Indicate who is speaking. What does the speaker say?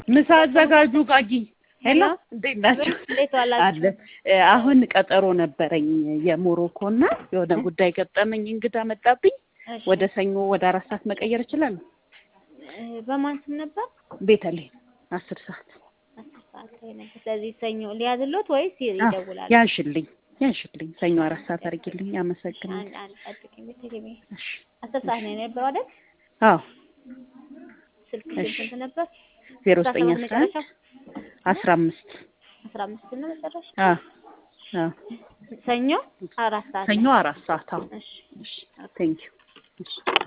Speaker 1: ምሳ አዘጋጁ ጋጊ ሄሎ እንዴት ናቸው?
Speaker 2: እንዴት ዋላችሁ?
Speaker 1: አለ አሁን ቀጠሮ ነበረኝ የሞሮኮ እና የሆነ ጉዳይ ገጠመኝ፣ እንግዳ መጣብኝ።
Speaker 2: እሺ።
Speaker 1: ወደ ሰኞ ወደ አራት ሰዓት መቀየር እችላለሁ?
Speaker 2: እ፣ በማን ስም ነበር?
Speaker 1: ቤተልሔም አስር ሰዓት
Speaker 2: አስር ሰዓት ላይ ነበር። ስለዚህ ሰኞ ሊያዝሎት ወይስ ይደውላል?
Speaker 1: ያንሽልኝ ያንሽልኝ ሰኞ አራት ሰዓት አድርጊልኝ። አመሰግናለሁ።
Speaker 2: አንድ አንድ ጠብቂኝ። ቤተልሔም
Speaker 1: እሺ
Speaker 2: አስር ሰዓት ነው የነበረው አይደል?
Speaker 1: አዎ
Speaker 2: ስልክ
Speaker 1: እሺ።
Speaker 2: ስንት ነበር?
Speaker 1: ዜሮ
Speaker 2: አስራ
Speaker 1: ዘጠኝ
Speaker 2: ሰባት
Speaker 1: አስራ አንድ
Speaker 2: መጨረሻ
Speaker 1: አስራ አምስት
Speaker 2: አስራ አምስት ነው መጨረሻ።
Speaker 1: አዎ አዎ
Speaker 2: ሰኞ አራት ሰዓት
Speaker 1: ሰኞ አራት ሰዓት አዎ
Speaker 2: እሺ
Speaker 1: እሺ ቴንኪው እሺ